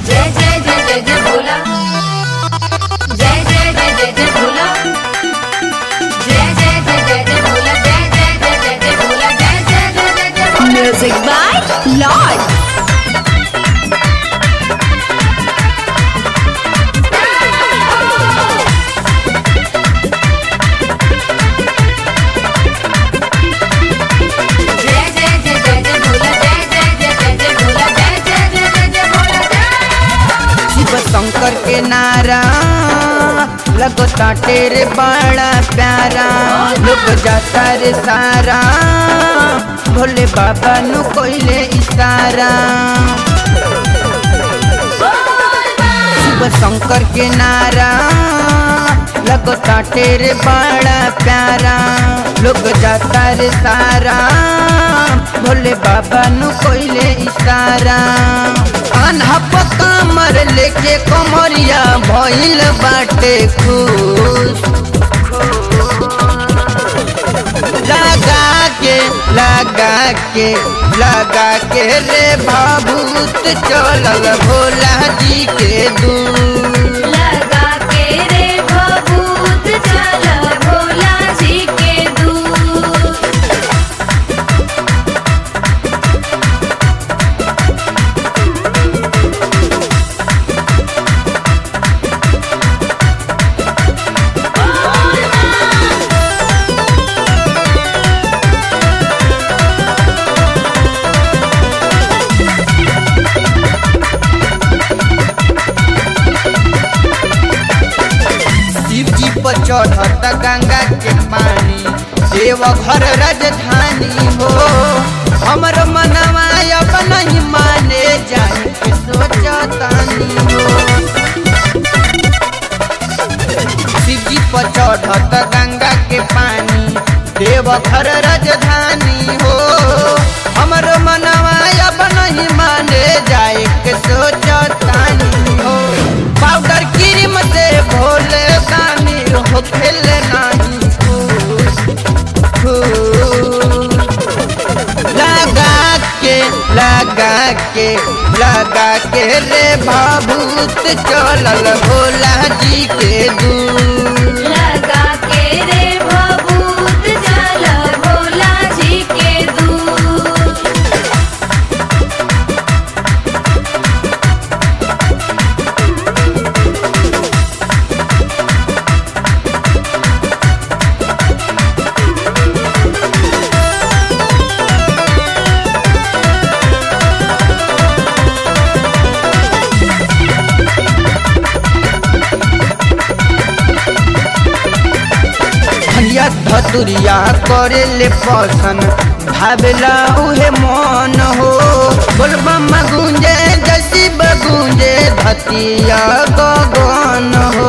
जय जय जय जय जय भोला जय जय जय जय जय भोला जय जय जय जय जय भोला जय जय जय जय जय भोला जय जय जय जय जय भोला Music by Lord. जय जय जय जय जय भोला जय जय जय जय जय भोला जय जय जय जय जय भोला जय शिव शंकर के नारा लगता तेरे बड़ा प्यारा लोग जाता रे सारा भोले बाबा नु कोइले इशारा शिव शंकर के नारा लगता तेरे बड़ा प्यारा लोग जाता रे सारा भोले बाबा नु कोइले इशारा अनहप कमर लेके कमरिया भइल बाटे खुश लगा के लगा के लगा के रे भाभूत चलल भोला जी के दूर लगा के रे भभूत चल भोला जी के दूर शिव जी पर चढ़त गंगा के पानी देव घर राजधानी हो हमर मनवा अब नहीं माने जाए के सोचतानी हो शिव जी पर चढ़त गंगा के पानी देव घर राजधानी हो हमर मनवा अब नहीं माने जाए के सोचतानी हो पाउडर क्रीम से भोले दानी हो खेले नहीं खुश खुश लगा के लगा के लगा के रे भाभूत चलल भोला जी के दूर लगा के रे भभूत चल भोला जी के दूर भैया धतुरिया करे ले पसन भावेला उहे मन हो बोलबम गुंजे जसी बगुंजे धतिया गगन हो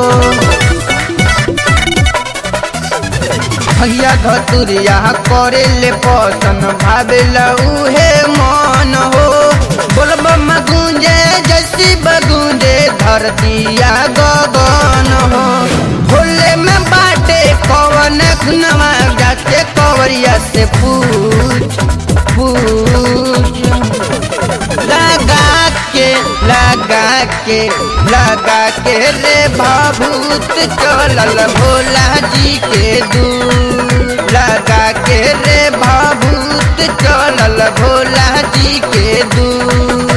भैया धतुरिया करे ले पसन भावेला उहे मन हो बोलबम गुंजे जसी बगुंजे धरतिया गगन हो भोले में बाटे कवन खुनवा जाते कवरिया से पूछ पूछ लगा के लगा के लगा के रे भाभूत चलल भोला जी के दूर लगा के रे भाभूत चलल भोला जी के दूर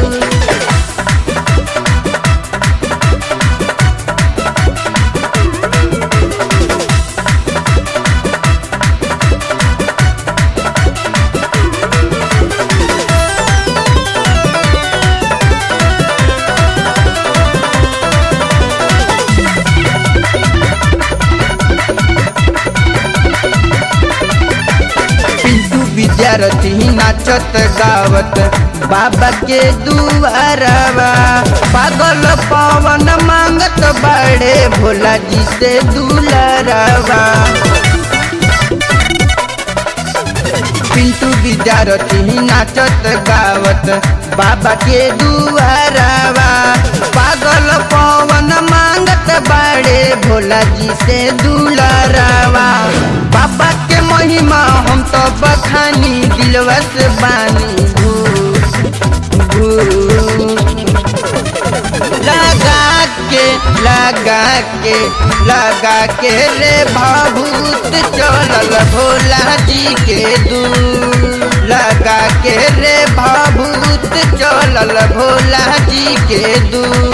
पिंटू विद्यार्थी नाचत गावत बाबा के दुआरवा पागल पवन मांगत बड़े भोला जी से दुलरवा पिंटू विद्यार्थी नाचत गावत बाबा के दुआरवा पागल पवन मांगत बड़े भोला जी से दुलरवा बाबा के महिमा हम तो बखानी दिलवा से बानी घूस घूस लगा के लगा के रे भाभूत चलल भोला जी के दूर लगा के रे भाभूत चलल भोला जी के दूर